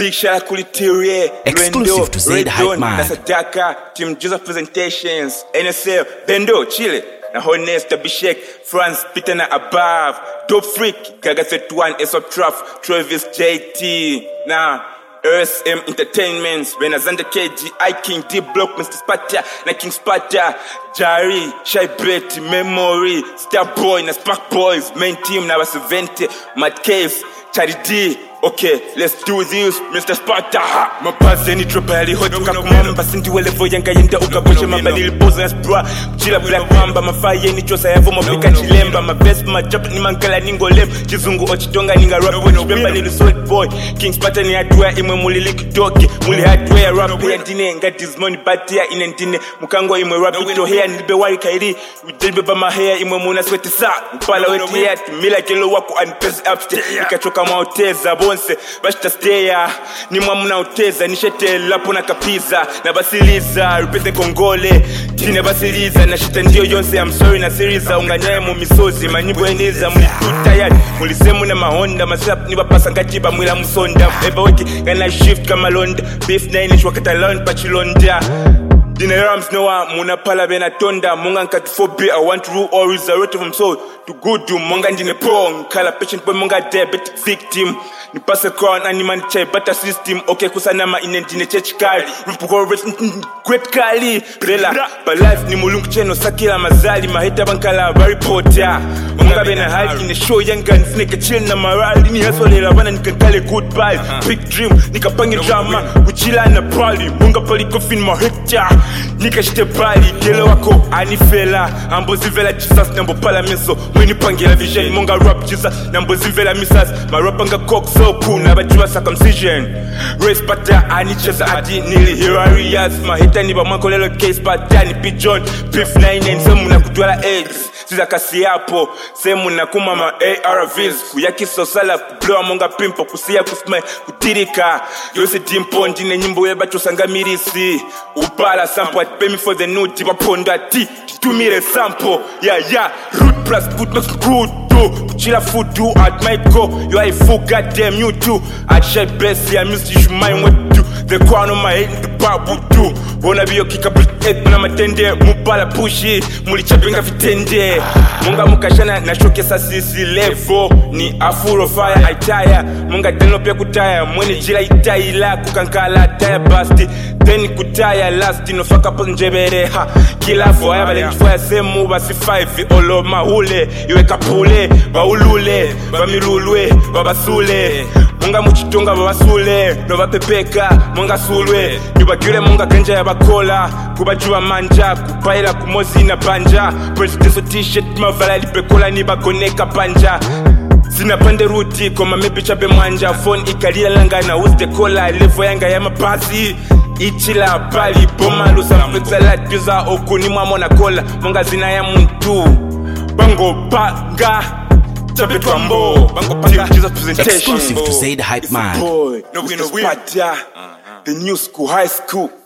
Big shout out Kulitirie, Exclusive to Zaid Hype Man. na Sadaka, Team Joseph Presentations, NSL, Bendo, Chile, na Honest, Abhishek, France, Peter na Above, Dope Freak, Gaga 31, Aesop Truff, Travis JT, na RSM Entertainment, Benazanda KG, I King, D Block, Mr. Spata, na King Spata, Jari, Shy Bet, Memory, Star Boy, na Spark Boys, Main Team, na Basivente, Mad Case, Charity, Okay, let's do this, Mr. Sparta. Mapazi ni trobali hotoka kumamba sindiwe levo yanga yenda ukaboshe mabadili boza spra chila black mamba mafaye ni chosa yavo mapika chilemba mavesp majap ni mangala ningolem chizungu ochitonga ninga rap when chipemba ni solid boy King Sparta ni hatua imwe mulili kidoki muli hatua ya rap ya ndine nga dismoni batia ine ndine mukango imwe rap ito hea nilibe wari kairi ujelibe ba mahea imwe muna sweti sa mpala weti ya timila kelo wako anipezi upstairs nikachoka maoteza bonse bashitasteya nimwa munaoteza nishetelapo na kapiza na basiliza rupeze kongole tine basiliza nashita ndiyo yonse I'm sorry na siriza unganyaye mu misozi manyimbo eniza mulitutayari mulisemu na mahonda masap nibapasa ngatiba mwila musonda eba weki ngana shift kamalonda beef nainish wakatalon pachilonda Dine rams noa munapala bena tonda munga nkati fobi I want to rule or resurrect from soul to good do munga ndine prong kala patient boy munga diabetic victim ni pass crown and man chai better system okay kusanama ine ndine church kali mpuko great kali bela but life ni mulungu cheno sakila mazali mahita bankala bari pota munga bena hali ine show yanga nsneke chill na marali ni hasolera bana nikankale goodbye big dream nikapange drama kuchila na prali munga pali coffin mahekta nikashite pali kele wako anifela ambozivela jesus nambopala meso mwinipangela vision monga rap jesus nambozivela misas marapanga kok so cool nabajua circumcision race pata anicheza adi nili hilarious mahita ni bamwakolelo case pata ni pigeon beef 99 semu na kutwala eggs sizakasi yapo semu na kumama arvs kuyakisosala kublowa monga pimpo kusiya kusmile kutirika yose dimpo ndine nyimbo yebachosanga mirisi upala sampo atipemi for the nuti bapondo ati titumire sampo ya ya root plus food makes good do kuchila food do at my go you are a fool goddamn you too at shy best yeah miss you mind what do the crown on my head the bible do bona biyo kika bit na matende mubala pushi mulichapenga vitende munga mukashana na shokesa sisi levo ni afuro fire aitaya munga teno pia kutaya mwene jila itaila kukankala taya basti then kutaya last nofaka po njebere ha kilafo aya balengifoya semu basi 5 olo mahule iwe kapule baulule bamilulwe babasule munga muchitonga babasule novapepeka munga sulwe nyubagile munga kenja yabakola kubajuba manja kupaila kumozi na panja presidenso t-shirt mavala lipekola ni bagoneka panja sinapande ruti koma mepicha bemwanja phone ikalila langana usitekola levo yanga ya mabasi ichila pali bomalusa mfetsalatiza okuni mwamona kola monga zina ya muntu bango panga tapetwambo bango panga Jesus presentation Exclusive to Zaid Hype It's Man. the boy no we no we the new school high school